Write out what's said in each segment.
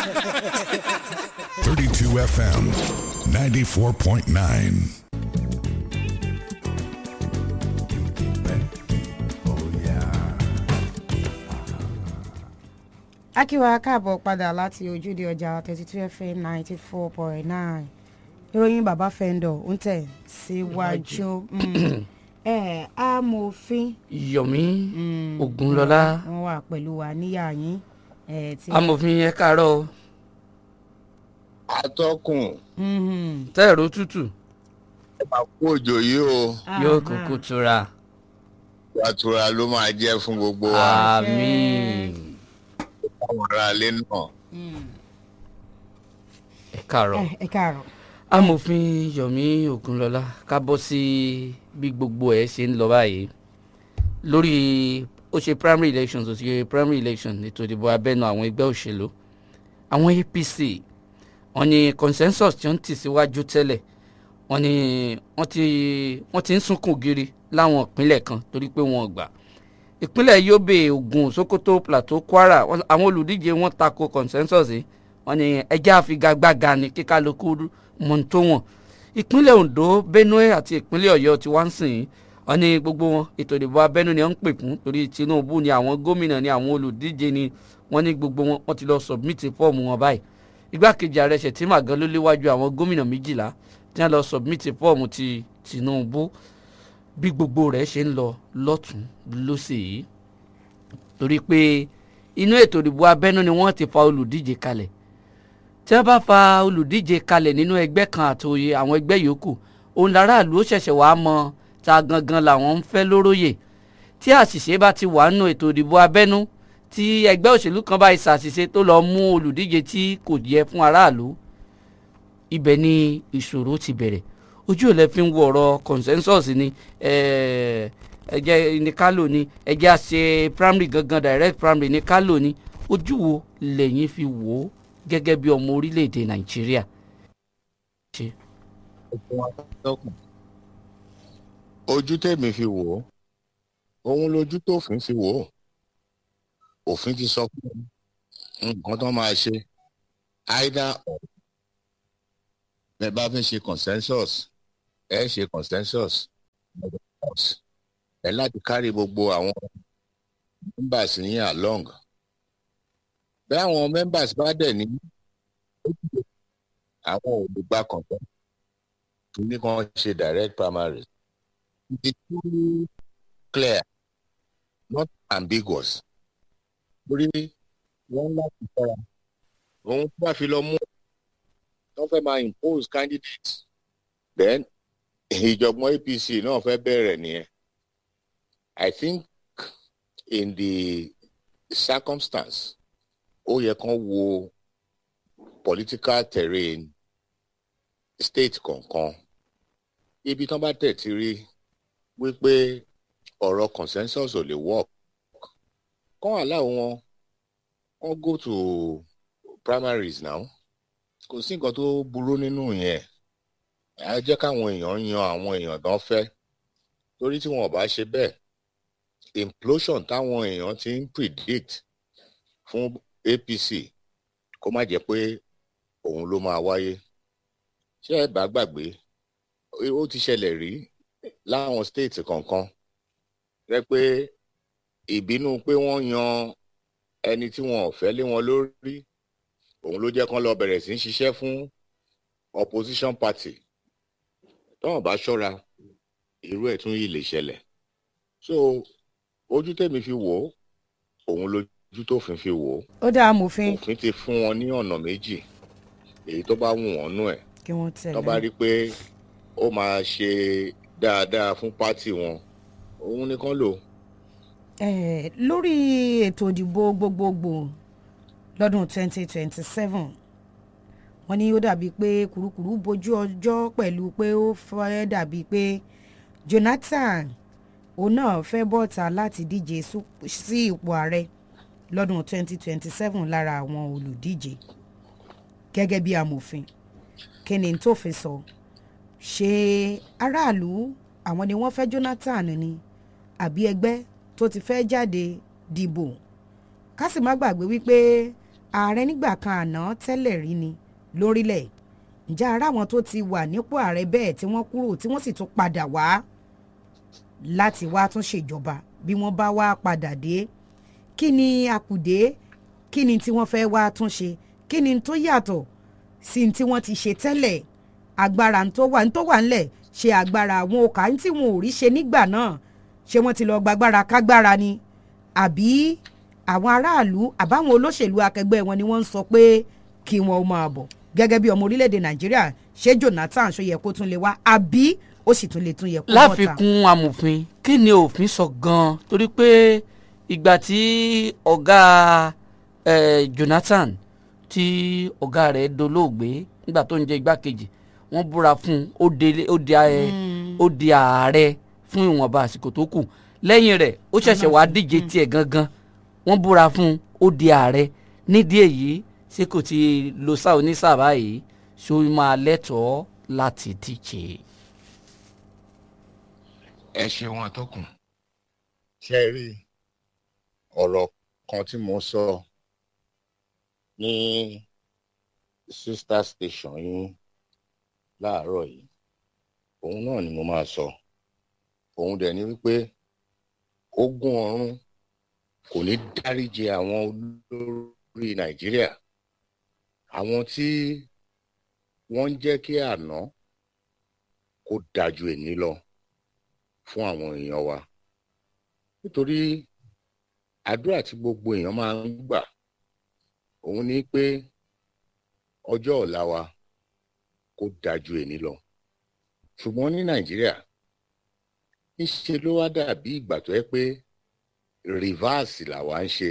32 FM 94.9. akíwa káàbọ̀ padà láti ojúde ọjà thirty two fm ninety four point nine ìròyìn bàbá fẹ́ńdọ̀ ń tẹ̀ síwájú Mm. ẹ amòfin yomi ogunlọlá wọn wà pẹ̀lú wa níyà yín ẹ tí. amòfin ẹ káàárọ̀ o. atọ́kùn Mhm. tẹ́ẹ̀rù tútù ẹ máa kú òjò yìí o yóò Aha. kúkú tura ìtura ló máa jẹ́ fún gbogbo wa àmín àwọn aráalé náà. ẹ káàárọ̀ ẹ ẹ káàárọ̀. amòfin yomi ogunlọlá ká bọ́ sí bí gbogbo ẹ̀ ṣe ń lọ báyìí lórí ó ṣe primary elections ó ṣe primary election ètò ìdìbò abẹ́nu àwọn ẹgbẹ́ òṣèlú àwọn apc wọ́n ní consensus tí wọ́n ń tì síwájú tẹ́lẹ̀ wọ́n ní wọ́n ti wọ́n ti ń sunkún giri láwọn ìpínlẹ̀ kan torí pé wọ́n gbà ìpínlẹ̀ yobe ogun sokoto plateau kwara wọ́n- àwọn olùdíje wọn tako consensus yìí wọ́n ní ẹjẹ́ àfigagbága ni kíkálukú mọ̀ tó wọ̀n ìpínlẹ̀ ondo benue àti ìpínlẹ̀ ọ̀yọ́ tí wọ́n ń sìn yìí wọ́n ní gbogbo wọn ètò ìdìbò abẹ́nú ni wọ́n ń pè fún torí tinubu ni àwọn gómìnà ni àwọn olùdíje ni wọ́n ní gbogbo wọn wọ́n ti lọ submit fọ́ọ̀mù wọn báyìí igbákejì ààrẹ ṣètìmá gan ló léwájú àwọn gómìnà méjìlá tí wọ́n lọ submit fọ́ọ̀mù ti tinubu bí gbogbo rẹ̀ ṣe ń lọ lọ́tún lọ́sẹ̀ yìí torí pé inú ètò ìdìbò abẹ́nú ni wọ́n ti fa olùdíje kalẹ̀ tí wọ́n bá fa olùdíje kalẹ̀ nínú ẹgbẹ́ kan àtòyè àwọn ẹgbẹ́ yòókù òun láràlú ó ṣẹ̀ṣẹ̀ wàá mọ ta gangan làwọn ń fẹ́ lóróyè tí àṣìṣe bá ti wà nínú ètò ìdìbò abẹ́nú tí ẹgbẹ́ òṣèlú kan bá ṣàṣìṣe tó lọ mú olùdíje tí kò yẹ fún aráàlú ibẹ̀ ni ìṣòro ti bẹ̀rẹ̀ ojú ò lẹ fi ń wo ọ̀rọ̀ consensus ni eh, ẹjẹ́ ní kálò ni ẹjẹ́ àṣẹ primary gangan direct primary ní kálò ni ojú wo lẹ́yìn fi wò ó gẹ́gẹ́ bí ọmọ orílẹ̀-èdè nàìjíríà. ṣe atọ́kùn ojú tèmi fi wò ó òun lójú tófin fi wò ó òfin ti sọ pé nǹkan tó máa ṣe either or bẹ́ẹ̀ bá fẹ́ ṣe consensus ẹ ṣe consensus ẹ láti kárí gbogbo àwọn members yín along bẹ́ẹ̀ àwọn members bá dẹ̀ ní àwọn olùgbà consensus ní kan ṣe direct primary it is too clear not ambiguous torí wọ́n láti fara òun tó bá fi lọ mú wọ́n fẹ́ máa impose candidate then ìjọ̀gbọ́n apc náà fẹ́ bẹ̀rẹ̀ nìyẹn i think in the circumstance ó yẹ kán wo political terrain state kọ̀ọ̀kan ibi tán bá tẹ̀ ti rí wípé ọ̀rọ̀ consensus ò lè work kán aláwọ̀ wọn wọ́n go to primaries now kò sí nǹkan tó burú nínú yẹn á jẹ́ káwọn èèyàn yan àwọn èèyàn tán fẹ́ torí tí wọn ò bá ṣe bẹ́ẹ̀ implosion táwọn èèyàn ti ń predict fún apc kó má jẹ́ pé òun ló máa wáyé ṣé ẹ bá gbàgbé ó ti ṣẹlẹ̀ rí láwọn state kọ̀ọ̀kan rẹ pé ìbínú pé wọ́n yan ẹni tí wọn ò fẹ́ lé wọn lórí òun ló jẹ́ kán lọ bẹ̀rẹ̀ sí í ṣiṣẹ́ fún opposition party tọ́wọ́n bá ṣọ́ra irú ẹ̀ tún yìí lè ṣẹlẹ̀ so ojú tèmi fi wò ó òun lójú tófin fi wò ó ó dá amòfin òfin ti fún wọn ní ọ̀nà méjì èyí tó bá wù wọ́n nú ẹ̀ kí wọ́n tó bá tẹ̀lé. rí pé ó máa ṣe dáadáa fún pátì wọn òun nìkan lò Eh, lórí ètò ìdìbò gbogbogbò lọ́dún 2027 wọ́n ní ó dàbí pé kùrukùru bojú ọjọ́ pẹ̀lú pé ó fẹ́ dàbí pé jonathan òun náà fẹ́ bọ́ta láti díje sú- sí ipò ààrẹ lọ́dún 2027 lára àwọn olùdíje gẹ́gẹ́ bí amòfin kí ni tó fi sọ ṣé aráàlú àwọn ni wọ́n fẹ́ jonathan ni àbí ẹgbẹ́ tó ti fẹ́ jáde dìbò ká sì má gbàgbé wípé ààrẹ nígbà kan àná tẹ́lẹ̀ rí ni lórílẹ̀ ǹjẹ́ ara àwọn tó ti wà nípò ààrẹ bẹ́ẹ̀ tí wọ́n kúrò tí wọ́n sì tún padà wá láti wá tún ṣèjọba bí wọ́n bá wá padà dé kí ni akùdé kí ni tí wọ́n fẹ́ wá tún ṣe kí ni tó yàtọ̀ sí tí wọ́n ti ṣe tẹ́lẹ̀ agbára tó wà tó wà ńlẹ̀ ṣe agbára àwọn òkà tí wọn ò rí ṣe nígbà náà ṣé wọ́n ti lọ gbàgbára kágbára ni àbí àwọn aráàlú àbáwọn olóṣèlú akẹgbẹ́ wọn ni wọ́n ń sọ pé kí wọn ó máa bọ̀ gẹ́gẹ́ bí ọmọ orílẹ̀-èdè nàìjíríà ṣé jonathan ṣó yẹ kó tún lè wá àbí ó sì tún lè tún yẹ kó bọ́ta. láfikún amòfin kí ni òfin sọ gan-an torí pé ìgbà tí ọ̀gá eh, jonathan tí ọ̀gá rẹ̀ dolóògbé nígbà tó ń jẹ́ igbákejì wọ́n búra fún un ó de- ó di ẹ- ó di ààrẹ fún ìwọ̀nba àsìkò tó kù lẹ́yìn rẹ̀ ó ṣẹ̀ṣẹ̀ wá díje tiẹ̀ gangan wọ́n búra fún un ó di ààrẹ nídìí èyí ṣé kò ti lo sáà onísáà báyìí ṣó máa lẹ́tọ̀ọ́ láti díje. ẹ ṣeun àtọkùn ṣe rí ọ̀rọ̀ kan tí mo sọ ní sister station yín láàárọ̀ yìí òun náà ni mo máa sọ òun dẹ̀ ni wípé ogun ọ̀run kò ní dáríji àwọn olórí nàìjíríà àwọn tí wọ́n ń jẹ́ kí àná kó dájú èní lọ fún àwọn èèyàn wa nítorí àdúrà tí gbogbo èèyàn máa ń gbà òun ni pé ọjọ́ ọ̀la wa kó dájú èní lọ ṣùgbọ́n ní nàìjíríà níṣe ló wá dàbí ìgbà tó yẹ pé rìvásì làwa ń ṣe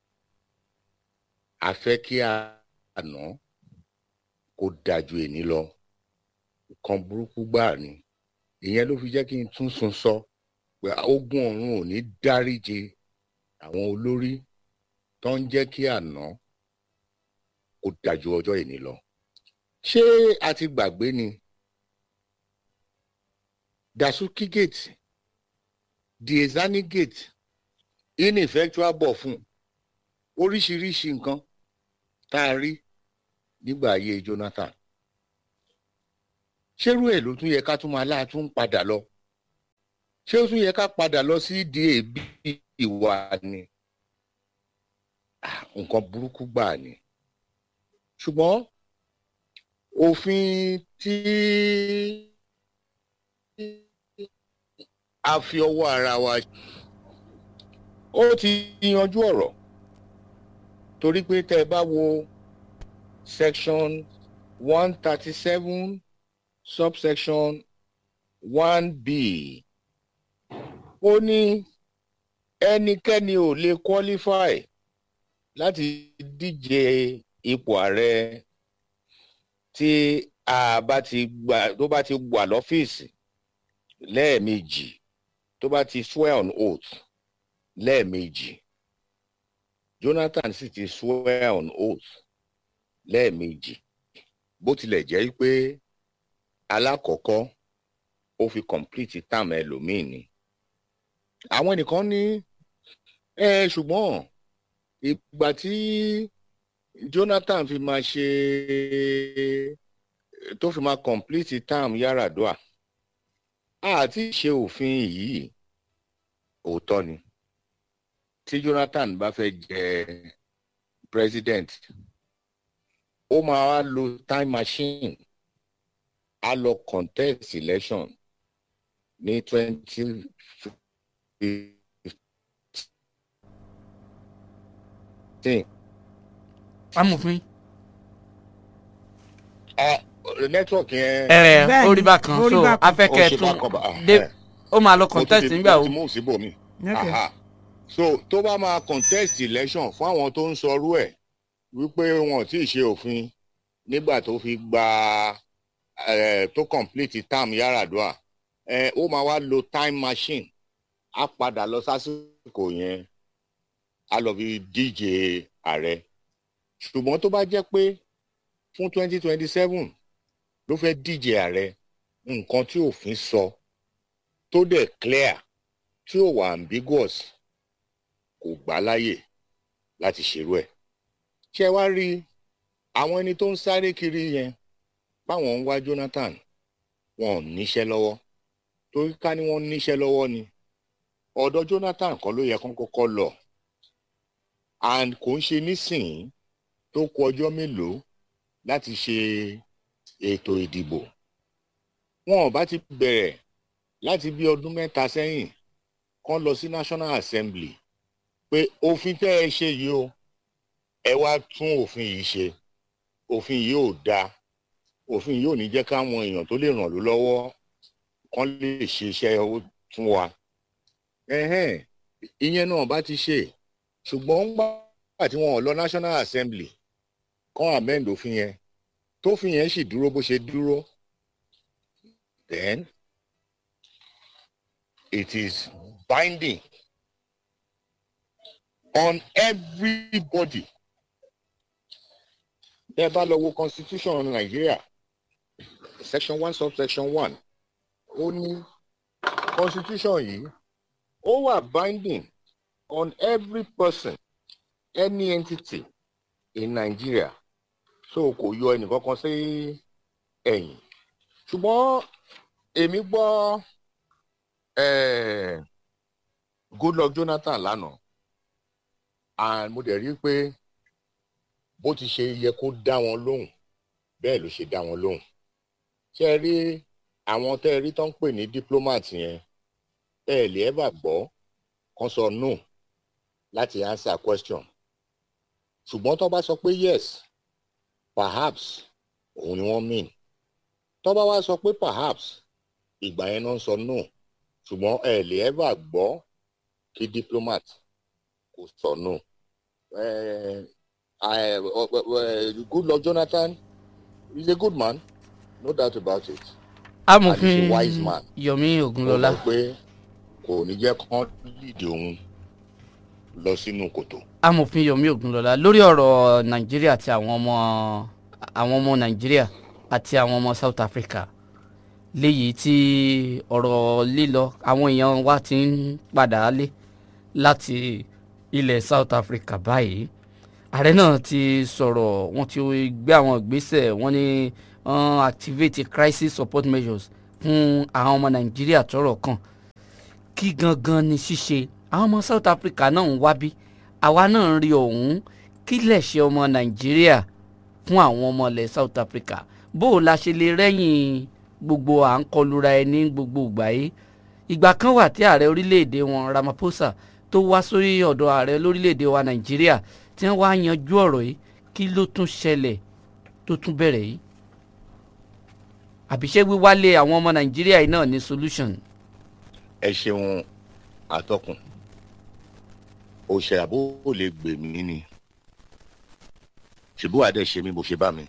a fẹ́ kí àná kó dájú èní lọ nǹkan burúkú gbáà ni ìyẹn ló fi jẹ́ kí n tún sun sọ pé ogun ọ̀run ò ní dáríje àwọn olórí tó ń jẹ́ kí àná kó dájú ọjọ́ ìní lọ. ṣé a ti gbàgbé ni dasuki gate diezani gate ineffectual bọ̀ fún oríṣiríṣi nǹkan tá a rí nígbà ayé jonathan ṣérú ẹ̀ ló tún yẹ ká tún máa láà tún padà lọ ṣé ó tún yẹ ká padà lọ sí di èébì ìwà ni Ah, nǹkan burúkú gbà ni ṣùgbọ́n òfin tí a fi ọwọ́ ara wa ó ti yanjú ọ̀rọ̀ torí pé tẹ́ ẹ bá wo section one thirty seven subsection one b ó ní ẹnikẹ́ni ò lè qualify láti díje ipò ààrẹ tí a bá ti gbà tó bá ti wà lọ́fíìsì lẹ́ẹ̀mejì tó bá ti swear on oath lẹ́ẹ̀mejì jonathan sì ti swear on oath lẹ́ẹ̀mejì bó tilẹ̀ jẹ́ pé alákọ̀ọ́kọ́ ó fi complete term ẹlòmíì ni àwọn ẹnìkan ní ẹ ṣùgbọ́n ìgbà tí jonathan fi máa ṣe tó fi máa complete term yaradua àti ṣe òfin yìí òótọ́ ni tí jonathan bá fẹ́ jẹ president ó máa wá lo time machine á lọ contest election ní twenty fifteen. amòfin network yẹn. ẹ Bẹ́ẹ̀ni, ó rí bákan ó rí so bákan. afẹ́kẹ́ ó ṣe tún bákan bá- ah, dé ẹ. ó máa lọ Mo tún contest ti- nígbà mo wo ti mú síbòmí. Okay. Aha. so tó bá máa contest election fún àwọn tó ń sọrú ẹ̀ wípé wọn ò tí ì ṣe òfin nígbà tó fi gba eh, tó complete term yaradua eh, ó máa wá lo time machine á padà lọ sásìkò yẹn á lọ fi díje ààrẹ ṣùgbọ́n tó bá jẹ́ pé fún twenty twenty seven ló fẹ́ díje ààrẹ nǹkan tí òfin sọ tó dẹ̀ clear tí ò wà ambiguous kò gbà láyè láti ṣerú ẹ̀ ṣé wá rí àwọn ẹni tó ń sáré kiri yẹn báwọn ń wá Jonathan wọn ò níṣẹ́ lọ́wọ́ torí ká ní wọ́n níṣẹ́ lọ́wọ́ ni ọ̀dọ̀ Jonathan kan ló yẹ kán kọ́kọ́ lọ and kò ń ṣe nísìnyí tó kù ọjọ́ mélòó láti ṣe ètò ìdìbò wọn ò bá ti bẹ̀rẹ̀ láti bí ọdún mẹ́ta sẹ́yìn kán lọ sí National Assembly pé òfin tẹ́ ẹ ṣe yìí o ẹ wá tún òfin yìí ṣe òfin yìí ò dáa òfin yìí ò ní jẹ́ káwọn èèyàn tó lè ràn ló lọ́wọ́ kán lè ṣe iṣẹ́ owó fún wa ẹ̀hẹ́n ìyẹn náà bá ti ṣe ṣùgbọ́n nígbà tí wọn ò lọ National Assembly kán amend òfin yẹn tófin yẹn sì dúró bó ṣe dúró then it is binding on everybody tẹ́ bá lọ wo constitution Nigeria section one subsection one ó ní constitution yìí ó wà binding on every person any entity in Nigeria so kò yọ ẹnìkankan sí ẹ̀yìn ṣùgbọ́n èmi gbọ́ eh, Goodluck Jonathan lánàá and mo dẹ̀ rí i pé bó ti ṣe yẹ kó dá wọn lóhùn bẹ́ẹ̀ ló ṣe dá wọn lóhùn ṣé ẹ rí àwọn tẹ́ ẹ rí tó ń pè ní diplomat yẹn tẹ́ ẹ lè ẹ́bà gbọ́ kán sọ no láti answer question ṣùgbọ́n tó bá sọ pé yes perhaps òun ni wọ́n mean tó bá wá sọ pé perhaps ìgbà yẹn náà ń sọ no ṣùgbọ́n ẹ lè ẹ́bà gbọ́ kí diplomat kò sọ no. Eh, I, uh, uh, uh, Goodluck Jonathan is a good man, no doubt about it. amòfin And he's a wise man. Yomi Mo Ogunlọlá mọ̀ pé kò ní jẹ́ kán lídìí òun lọ sínú kòtò. amòfin Yomi Ogunlọlá lórí ọ̀rọ̀ Nàìjíríà àti àwọn ọmọ àwọn ọmọ Nàìjíríà àti àwọn ọmọ South Africa léyìí tí ọ̀rọ̀ lílọ àwọn èèyàn wa ti ń padà lé láti ilẹ̀ South Africa báyìí ààrẹ náà ti sọ̀rọ̀ wọ́n ti gbé àwọn ìgbésẹ̀ wọ́n ní wọ́n activate crisis support measures fún àwọn ọmọ Nàìjíríà tọ́rọ̀ kàn kí gangan ni ṣíṣe àwọn ọmọ South Africa náà ń wábí àwa náà ń rí ọ̀hún kí lẹ̀ṣẹ̀ ọmọ Nàìjíríà fún àwọn ọmọ ilẹ̀ South Africa bó o la ṣe lè rẹ́yìn gbogbo à ń kọlura ẹni gbogbo ìgbà yìí ìgbà kan wà tí ààrẹ orílẹ̀-èdè wọn Ramaphosa tó wá sórí ọ̀dọ̀ ààrẹ lórílẹ̀-èdè wa Nàìjíríà tí wọ́n wá yanjú ọ̀rọ̀ yìí kí ló tún ṣẹlẹ̀ tó tún bẹ̀rẹ̀ yìí àbíṣe wíwálé àwọn ọmọ Nàìjíríà yìí náà ní solution ẹ ṣeun atọ́kùn òṣèré àbó ò lè gbè mí ni ṣùgbọ́n àdé ṣe mí bó ṣe bá mi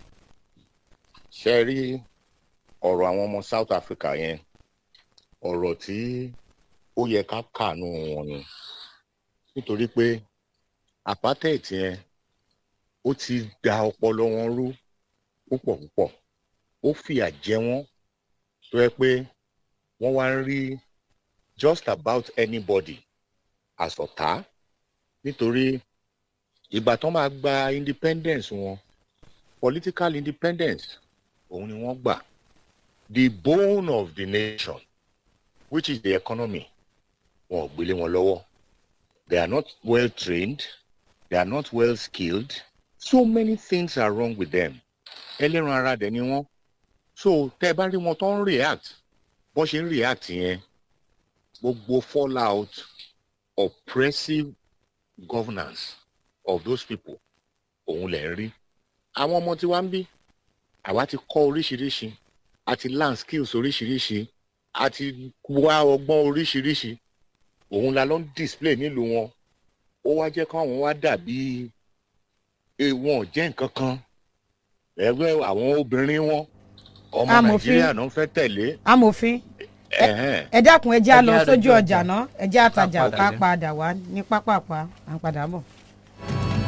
ṣe rí ọ̀rọ̀ àwọn ọmọ South Africa yẹn ọ̀rọ̀ tí ó yẹ ká kàánú wọn ni nítorí pé apartheid yẹn ó ti da ọpọlọ wọn rú púpọ̀ púpọ̀ ó fìyà jẹ wọ́n tó yẹ pé wọ́n wá ń rí just about anybody as ọ̀tá nítorí ìgbà tó máa gba independence wọn political independence òun ni wọ́n gbà the bone of the nation which is the economy wọn ò gbélé wọn lọ́wọ́ they are not well trained they are not well skilled so many things are wrong with them ẹlẹ́ran ara dẹ̀ ni wọ́n so tẹ́ ẹ bá rí wọn tó ń react bó ṣe ń react yẹn gbogbo fallout oppressive governance of those people òun lẹ̀ ń rí àwọn ọmọ tí wá ń bí àwa ti kọ́ oríṣiríṣi àti learn skills oríṣiríṣi àti wá ọgbọ́n oríṣiríṣi òun la ló ń display nílùú wọn ó wá jẹ́ káwọn wá dàbí eh, wọn ò jẹ́ nǹkan kan ẹgbẹ́ àwọn obìnrin wọn ọmọ Amòfin. nàìjíríà náà fẹ́ tẹ̀lé amòfin ẹ̀hẹ́n. ẹ dákun ẹ já Ẹ lọ jẹ́ sójú àlejò ọjà ọjà. náà ẹ jẹ́ àtajà Ká padà ká dé. padà wá ní pápápá à ń padà bọ̀.